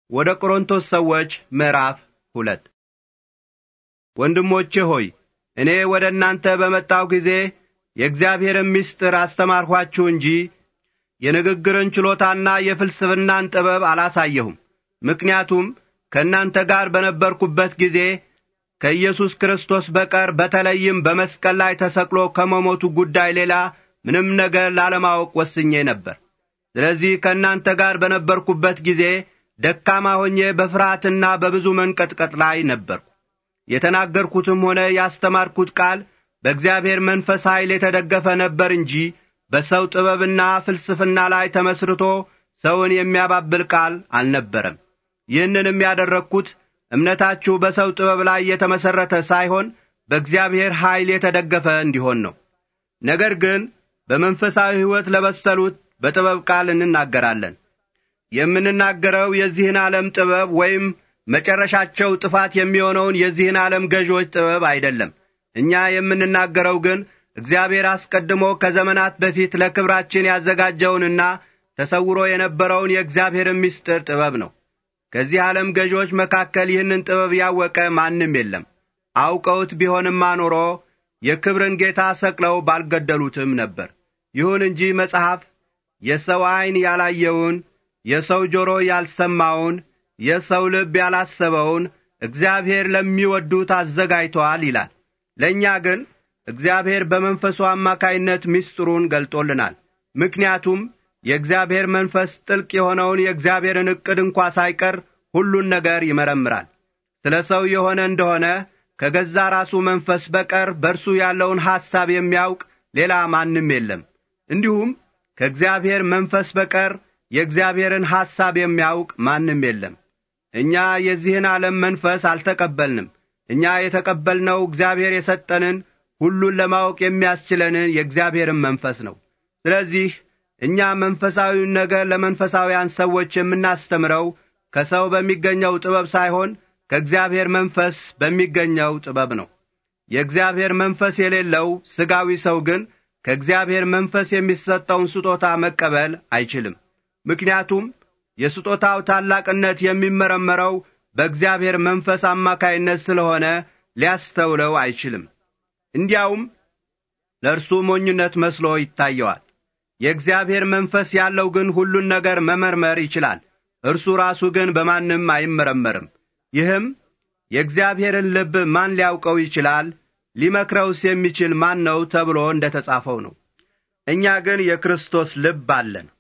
ወደ ቆሮንቶስ ሰዎች ምዕራፍ ሁለት ወንድሞቼ ሆይ እኔ ወደ እናንተ በመጣሁ ጊዜ የእግዚአብሔርን ምስጢር አስተማርኋችሁ እንጂ የንግግርን ችሎታና የፍልስፍናን ጥበብ አላሳየሁም። ምክንያቱም ከእናንተ ጋር በነበርኩበት ጊዜ ከኢየሱስ ክርስቶስ በቀር በተለይም በመስቀል ላይ ተሰቅሎ ከመሞቱ ጉዳይ ሌላ ምንም ነገር ላለማወቅ ወስኜ ነበር። ስለዚህ ከእናንተ ጋር በነበርኩበት ጊዜ ደካማ ሆኜ በፍርሃትና በብዙ መንቀጥቀጥ ላይ ነበርኩ። የተናገርኩትም ሆነ ያስተማርኩት ቃል በእግዚአብሔር መንፈስ ኃይል የተደገፈ ነበር እንጂ በሰው ጥበብና ፍልስፍና ላይ ተመስርቶ ሰውን የሚያባብል ቃል አልነበረም። ይህንንም ያደረግኩት እምነታችሁ በሰው ጥበብ ላይ የተመሠረተ ሳይሆን በእግዚአብሔር ኃይል የተደገፈ እንዲሆን ነው። ነገር ግን በመንፈሳዊ ሕይወት ለበሰሉት በጥበብ ቃል እንናገራለን። የምንናገረው የዚህን ዓለም ጥበብ ወይም መጨረሻቸው ጥፋት የሚሆነውን የዚህን ዓለም ገዦች ጥበብ አይደለም። እኛ የምንናገረው ግን እግዚአብሔር አስቀድሞ ከዘመናት በፊት ለክብራችን ያዘጋጀውንና ተሰውሮ የነበረውን የእግዚአብሔርን ምስጢር ጥበብ ነው። ከዚህ ዓለም ገዦች መካከል ይህንን ጥበብ ያወቀ ማንም የለም። አውቀውት ቢሆንማ ኖሮ የክብርን ጌታ ሰቅለው ባልገደሉትም ነበር። ይሁን እንጂ መጽሐፍ የሰው ዐይን ያላየውን የሰው ጆሮ ያልሰማውን የሰው ልብ ያላሰበውን እግዚአብሔር ለሚወዱት አዘጋጅቶአል ይላል። ለእኛ ግን እግዚአብሔር በመንፈሱ አማካይነት ምስጢሩን ገልጦልናል። ምክንያቱም የእግዚአብሔር መንፈስ ጥልቅ የሆነውን የእግዚአብሔርን ዕቅድ እንኳ ሳይቀር ሁሉን ነገር ይመረምራል። ስለ ሰው የሆነ እንደሆነ ከገዛ ራሱ መንፈስ በቀር በእርሱ ያለውን ሐሳብ የሚያውቅ ሌላ ማንም የለም። እንዲሁም ከእግዚአብሔር መንፈስ በቀር የእግዚአብሔርን ሐሳብ የሚያውቅ ማንም የለም። እኛ የዚህን ዓለም መንፈስ አልተቀበልንም። እኛ የተቀበልነው እግዚአብሔር የሰጠንን ሁሉን ለማወቅ የሚያስችለንን የእግዚአብሔርን መንፈስ ነው። ስለዚህ እኛ መንፈሳዊውን ነገር ለመንፈሳውያን ሰዎች የምናስተምረው ከሰው በሚገኘው ጥበብ ሳይሆን ከእግዚአብሔር መንፈስ በሚገኘው ጥበብ ነው። የእግዚአብሔር መንፈስ የሌለው ሥጋዊ ሰው ግን ከእግዚአብሔር መንፈስ የሚሰጠውን ስጦታ መቀበል አይችልም። ምክንያቱም የስጦታው ታላቅነት የሚመረመረው በእግዚአብሔር መንፈስ አማካይነት ስለሆነ ሊያስተውለው አይችልም። እንዲያውም ለእርሱ ሞኝነት መስሎ ይታየዋል። የእግዚአብሔር መንፈስ ያለው ግን ሁሉን ነገር መመርመር ይችላል። እርሱ ራሱ ግን በማንም አይመረመርም። ይህም የእግዚአብሔርን ልብ ማን ሊያውቀው ይችላል? ሊመክረውስ የሚችል ማን ነው? ተብሎ እንደ ተጻፈው ነው። እኛ ግን የክርስቶስ ልብ አለን።